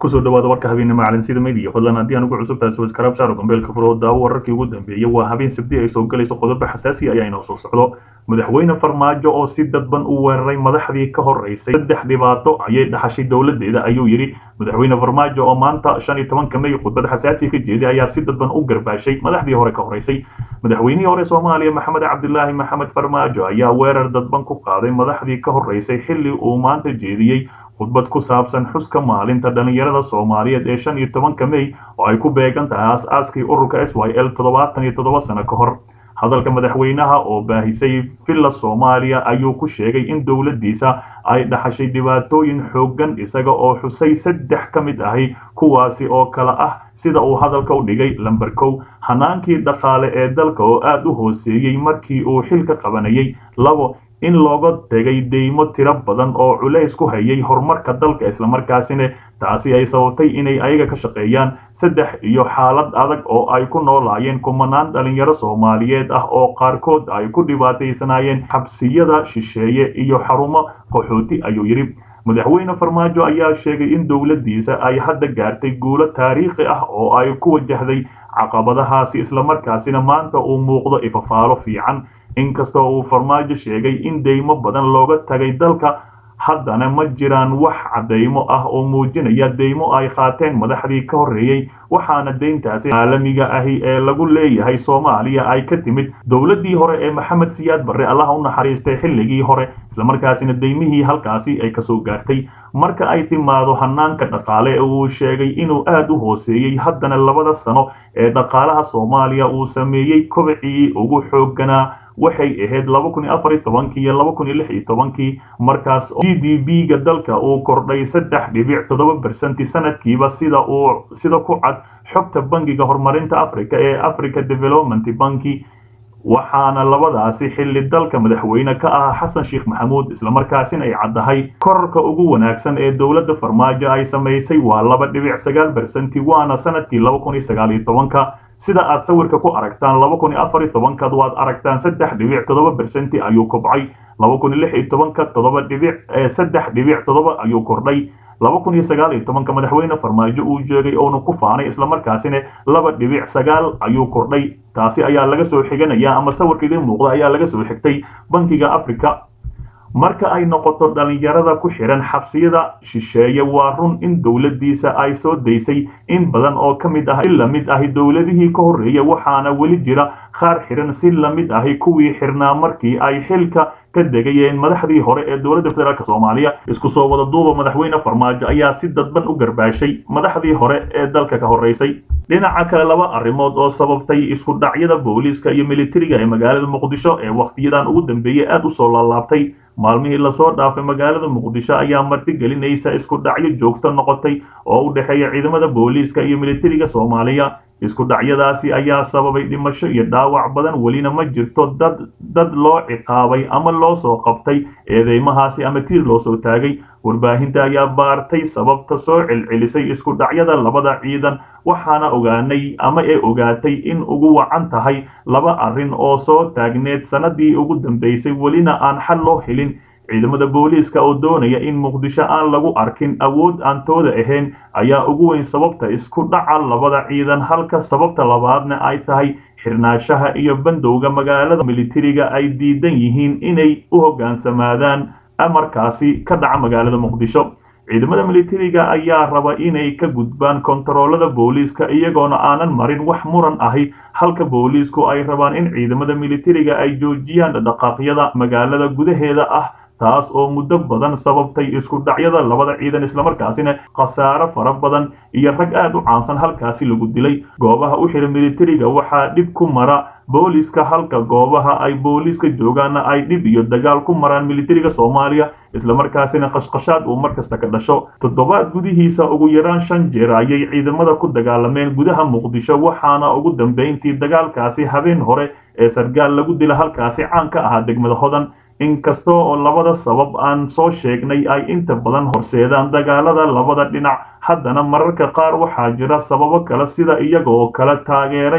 kusoo dhawaada warka habeenimo calansida media fadlan haddii aan ugu cusub tahay subscribe saaro gambeelka furo daawo wararkii ugu dambeeyay waa habeen sabti ay soo galayso qodobo xasaasi ayaa inoo soo socdo madaxweyne farmaajo oo si dadban u weeraray madaxdii ka horeysay saddex dhibaato ayay dhaxashay dowladeeda ayuu yidhi madaxweyne farmaajo oo maanta shan iyo tobanka may khudbad xasaasi ka jeeday ayaa si dadban u garbaashay madaxdii hore ka horeysay madaxweynihii hore soomaaliya maxamed cabdilaahi maxamed farmaajo ayaa weerar dadban ku qaaday madaxdii ka horeysay xilli uu maanta jeediyey khudbad ku saabsan xuska maalinta dhallinyarada soomaaliyeed ee shan iyo tobanka mey oo ay ku beegan tahay aas-aaskii ururka s y l toddobaatan iyo toddoba sano ka hor hadalka madaxweynaha oo baahisay villa soomaaliya ayuu ku sheegay in dowladdiisa ay dhaxashay dhibaatooyin xooggan isaga oo xusay saddex ka mid ahi kuwaasi oo kale ah sida uu hadalka u dhigay lamber kow hanaankii dhaqaale ee dalka oo aada u hooseeyey markii uu xilka qabanayay labo in looga tegay deymo tiro badan oo culays ku hayay horumarka dalka islamarkaasina taasi ay sababtay inay ayaga ka shaqeeyaan saddex iyo xaalad adag oo ay ku noolaayeen kumanaan dhalinyaro soomaaliyeed ah oo qaarkood ay ku dhibaataysanaayeen xabsiyada shisheeye iyo xarumo qaxooti ayuu yidhi madaxweyne farmaajo ayaa sheegay in dowladdiisa ay hadda gaartay guulo taariikhi ah oo ay ku wajahday caqabadahaasi islamarkaasina maanta uu muuqdo ifafaalo fiican inkastoo uu farmaajo sheegay in deymo badan looga tagay dalka haddana ma jiraan wax caddaymo ah oo muujinaya deymo ay qaateen madaxdii ka horreeyey waxaana deyntaasi caalamiga ahi ee lagu leeyahay soomaaliya ay ka timid dowladdii hore ee maxamed siyaad barre allaha u naxariistay xilligii hore islamarkaasina deymihii halkaasi ay kasoo gaartay marka ay timaado hanaanka dhaqaale ee uu sheegay inuu aad u hooseeyey haddana labada sano ee dhaqaalaha soomaaliya uu sameeyey kobcii ugu xoogganaa waxay ahayd laba kun iyo afar iyo tobankii iyo laba kun iyo lix iyo tobankii markaas g d b ga dalka uu kordhay saddex dhibic toddoba bersenti sanadkiiba sida uu sida ku cad xogta bangiga horumarinta africa ee africa development banki waxaana labadaasi xilli dalka madaxweyne ka ah xasan sheekh maxamuud islamarkaasina ay caddahay korarka ugu wanaagsan ee dowladda farmaajo ay samaysay waa laba dhibic sagaal bersenti waana sanadkii laba kun iyo sagaal iyo tobanka sida aad sawirka ku aragtaan laba kun iyo afar iyo tobankaad waad aragtaan saddex dhibic toddoba bersenti ayuu kobcay laba kun iyo lix iyo tobanka toddoba dhibic saddex dhibic toddoba ayuu kordhay laba kun iyo sagaal iyo tobanka madaxweyne farmaajo uu jeegay oona ku faanay islamarkaasina laba dhibic sagaal ayuu kordhay taasi ayaa laga soo xiganaya ama sawirka idiin muuqda ayaa laga soo xigtay bankiga africa marka ay noqoto dhalinyarada ku xihan xabsiyada shisheeye waa run in dowladdiisa ay soo daysay in badan oo ka mid ah si lamid ahi dowladihii ka horreeya waxaana weli jira qaar xihan si lamid ahi kuwii xirnaa markii ay xilka ka degayeen madaxdii hore ee dowladda federaalk soomaaliya isku soo wada duuba madaxweyne farmaajo ayaa si dadban u garbaashay madaxdii hore ee dalka ka horreysay dhinaca kale laba arrimood oo sababtay isku dhacyada booliiska iyo militariga ee magaalada muqdisho ee wakhtiyadan ugu dambeeyey aada u soo laalaabtay maalmihii lasoo dhaafay magaalada muqdisho ayaa martigelinaysa isku dhacyo joogto noqotay oo u dhexeeya ciidamada booliiska iyo militariga soomaaliya isku dhacyadaasi ayaa sababay dhimasho iyo dhaawac badan welina ma jirto dad dad loo ciqaabay ama loo soo qabtay eedeymahaasi ama tiir loo soo taagay warbaahinta ayaa baartay sababta soo celcelisay isku dhacyada labada ciidan waxaana ogaanay ama ee ogaatay in ugu wacan tahay laba arrin oo soo taagneed sanadii ugu dambeysay welina aan xal loo helin ciidamada booliiska oo doonaya in muqdisho aan lagu arkin awood aan tooda ahayn ayaa ugu weyn sababta isku dhaca labada ciidan halka sababta labaadna ay tahay xirnaashaha iyo bandowga magaalada militariga ay diidan yihiin inay u hoggaansamaadaan amarkaasi ka dhaca magaalada muqdisho ciidamada militariga ayaa raba inay ka gudbaan kontaroolada booliiska iyagoona aanan marin wax muran ahi halka booliisku ay rabaan in ciidamada militariga ay joojiyaan dhaqaaqyada magaalada gudaheeda ah taas oo muddo badan sababtay isku dhacyada labada ciidan islamarkaasina khasaaro fara badan iyo rag aad u caansan halkaasi lagu dilay goobaha u xihan militariga waxaa dhib ku mara booliiska halka goobaha ay booliiska joogaanna ay dhib iyo dagaal ku maraan militariga soomaaliya islamarkaasina qashqashaad uu mar kasta ka dhasho toddobaad gudihiisa ugu yaraan shan jeer ayay ciidamada ku dagaalameen gudaha muqdisho waxaana ugu dambayntii dagaalkaasi habeen hore ee sargaal lagu dila halkaasi caan ka ahaa degmada hodan inkasta oo labada sabab aan soo sheegnay ay inta badan horseedaan dagaalada labada dhinac haddana mararka qaar waxaa jira sababo kale sida iyaga oo kala taageeraya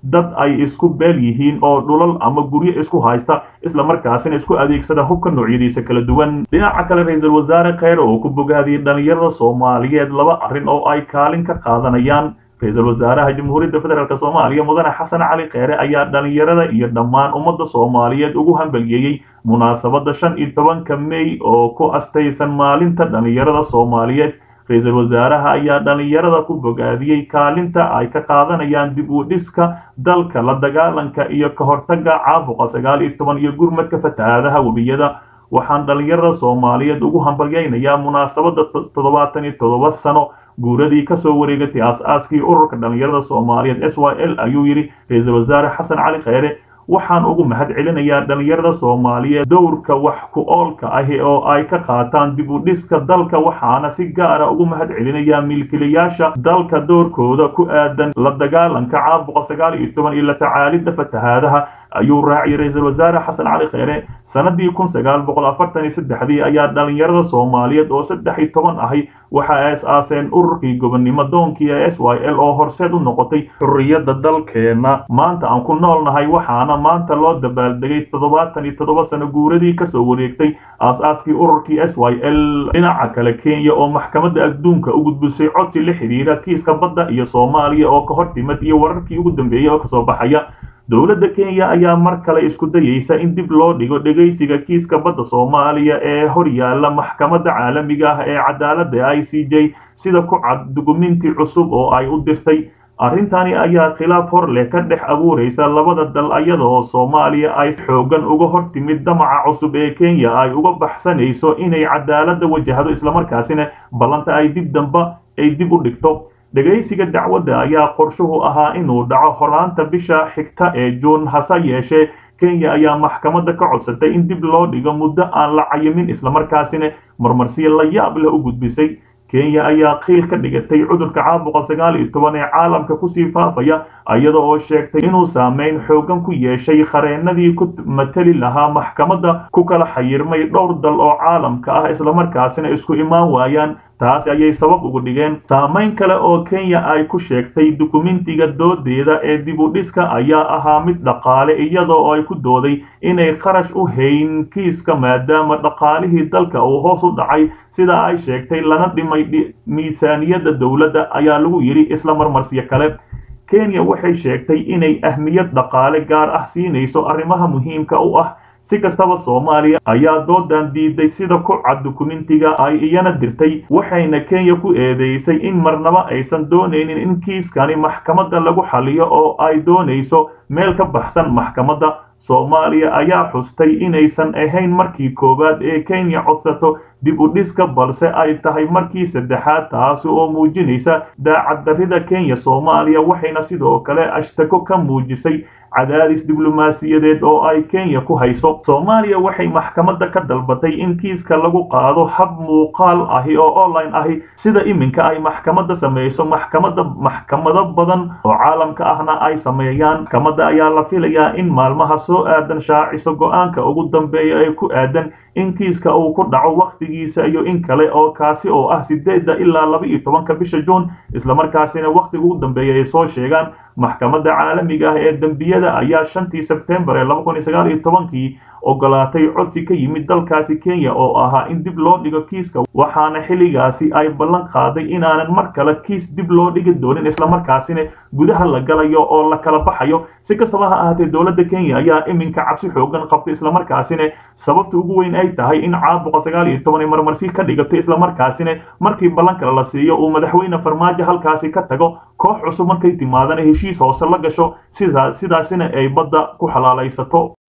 dad ay isku beel yihiin oo dhulal ama guryo isku haysta islamarkaasina isku adeegsada hubka noocyadiisa kala duwan dhinaca kale ra-iisul wasaare kheyre oo ku bogaadiyey dhalinyarada soomaaliyeed laba arrin oo ay kaalin ka qaadanayaan ra-iisul wasaaraha jamhuuriyadda federaalk soomaaliya mudane xasan cali kheyre ayaa dhalinyarada iyo dhammaan ummadda soomaaliyeed ugu hambaliyeeyey munaasabadda shan iyo tobanka mey oo ku astaysan maalinta dhalinyarada soomaaliyeed ra-iisul wasaaraha ayaa dhalinyarada ku bogaadiyey kaalinta ay ka qaadanayaan dib u dhiska dalka la dagaalanka iyo ka hortagga caabuqa sagaal iyo toban iyo gurmadka fatahaadaha webiyada waxaan dhalinyarada soomaaliyeed ugu hambalyaynayaa munaasabadda toddobaatan iyo toddoba sano guuradii kasoo wareegatay aas-aaskii ururka dhalinyarada soomaaliyeed s y l ayuu yidhi ra-iisul wasaare xasan cali kheyre waxaan ugu mahad celinayaa dhalinyarada soomaaliyeed dowrka wax ku oolka ahi oo ay ka qaataan dib u dhiska dalka waxaana si gaara ugu mahad celinayaa milkilayaasha dalka doorkooda ku aadan la dagaalanka caabuqa sagaal iyo toban iyo la tacaalidda fatahaadaha ayuu raaciyay ra-iisul wasaare xasan cali kheyre sanadii kun sagaal boqol afartan iyo saddexdii ayaa dhalinyarada soomaaliyeed oo saddex iyo toban ahi waxa ay is-aaseen ururkii gobonnimo doonkii ee s y l oo horseed u noqotay xurriyadda dalkeena maanta aan ku noolnahay waxaana maanta loo dabaaldegay toddobaatan iyo toddoba sano guuradii kasoo wareegtay aas-aaskii ururkii s y l dhinaca kale kenya oo maxkamadda adduunka u gudbisay codsi la xidhiira kiiska badda iyo soomaaliya oo ka hor timid iyo wararkii ugu dambeeyey oo kasoo baxaya dowladda kenya ayaa mar kale isku dayeysa in dib loo dhigo dhegaysiga kiiska badda soomaaliya ee hor yaalla maxkamadda caalamiga ah ee cadaaladda i c j sida ku cad dukuminti cusub oo ay u dirtay arrintani ayaa khilaaf hor leh ka dhex abuuraysa labada dal iyada oo soomaaliya ay xoogan uga hor timid damaca cusub ee kenya ay uga baxsanayso inay cadaaladda wajahdo islamarkaasina ballanta ay dib damba ay dib u dhigto dhegaysiga dacwadda ayaa qorshuhu ahaa inuu dhaco horaanta bisha xigta ee juun hase yeeshee kenya ayaa maxkamadda ka codsatay in dib loo dhigo muddo aan la cayimin islamarkaasina marmarsiyo la yaab leh u gudbisay kenya ayaa qiil ka dhigatay cudurka caabuqa sagaal iyo toban ee caalamka kusii faafaya iyada oo sheegtay inuu saameyn xoogan ku yeeshay khareennadii ku mateli lahaa maxkamadda ku kala xayirmay dhowr dal oo caalamka ah islamarkaasina isku imaan waayaan taasi ayay sabab ugu dhigeen saamayn kale oo kenya ay ku sheegtay dukumentiga doodeeda ee dib u dhiska ayaa ahaa mid dhaqaale iyadoo ay ku dooday inay kharash u hayn kiiska maadaama dhaqaalihii dalka uu hoos u dhacay sida ay sheegtay lana dhimay miisaaniyadda dowladda ayaa lagu yidhi isla marmarsiyo kale kenya waxay sheegtay inay ahmiyad dhaqaale gaar ah siinayso arrimaha muhiimka u ah si kastaba soomaaliya ayaa doodan diiday sida ku cad dukumentiga ay iyana dirtay waxayna kenya ku eedeysay in marnaba aysan doonaynin in kiiskani maxkamadda lagu xaliyo oo ay doonayso meel ka baxsan maxkamadda soomaaliya ayaa xustay inaysan ahayn markii koowaad ee kenya codsato dib u dhiska balse ay tahay markii saddexaad taasi oo muujinaysa daacaddarrida kenya soomaaliya waxayna sidoo kale ashtako ka muujisay cadaadis diblomaasiyadeed oo ay kenya ku hayso soomaaliya waxay maxkamadda ka dalbatay in kiiska lagu qaado hab muuqaal ahi oo online ahi sida iminka ay maxkamadda samayso maxkamadda maxkamado badan oo caalamka ahna ay sameeyaan maxkamadda ayaa la filayaa in maalmaha soo aadan shaaciso go-aanka ugu dambeeya ee ku aadan in kiiska uu ku dhaco wakhtigiisa iyo in kale oo kaasi oo ah sideedda ilaa laba iyo tobanka bisha juun islamarkaasina wakhtiga ugu dambeeya ay soo sheegaan maxkamadda caalamiga ah ee dembiyada ayaa shantii sebtembar ee laba kun iyo sagaal iyo tobankii ogolaatay codsi ka yimid dalkaasi kenya oo ahaa in dib loo dhigo kiiska waxaana xilligaasi ay ballan qaaday inaanan mar kale kiis dib loo dhigi doonin islamarkaasina gudaha la galayo oo la kala baxayo si kastaba ha ahaatee dowladda kenya ayaa iminka cabsi xoogan qabtay islamarkaasina sababta ugu weyn ay tahay in caabuqa sagaal iyo toban ay marmarsi ka dhigatay islamarkaasina markii ballan kale la siiyo uu madaxweyne farmaajo halkaasi ka tago koox cusub markay timaadana heshiis hoose la gasho sidaasina ay badda ku xalaalaysato